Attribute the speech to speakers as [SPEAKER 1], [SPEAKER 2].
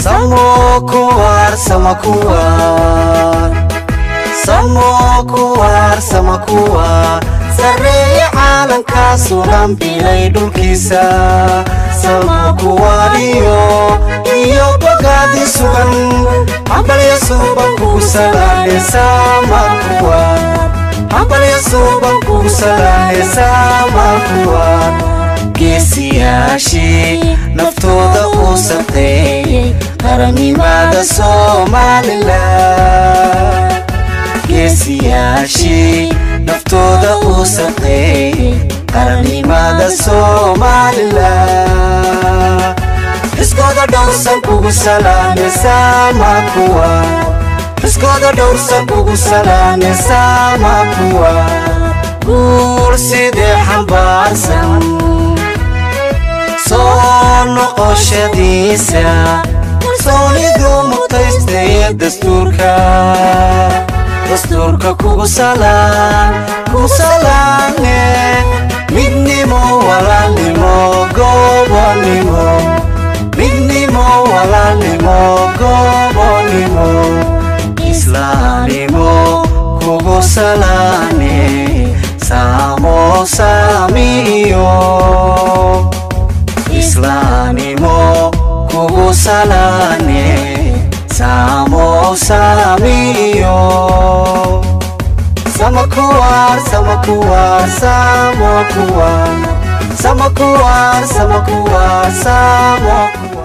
[SPEAKER 1] Samo kuwar, sama kuwar Samo kuwar, sama kuwar Sarreeya caalamka sugan bilay dhulkiisa Samo kuwar iyo iyo bogaadi sugan Hambalya suuban kugu salaane sama kuwar Hambalya suuban kugu salaane sama kuwar geesiyaashii naftooda u sabteeyey qarannimada somalilan geesiyaashii naftooda u sabteeyey qarannimada somalilan iskooda dhowrsan kugu salaame sama kuwa iskooda dhowrsan kugu salaame sama kuwa guul sidee xambaarsan soo noqoshadiisa soonidu mutaystaya dastuurka dastuurka kugu salaan kugu salaane midnimo walaalnimo gobonimo midnimo walaalnimo gobonimo islaamnimo kugu salaane saamo saamiyo islaanimo kugu salaane saamo saamiyo sama kuwar sama kuwar samo kuwar sama kuwar sama kuwar samo kuwar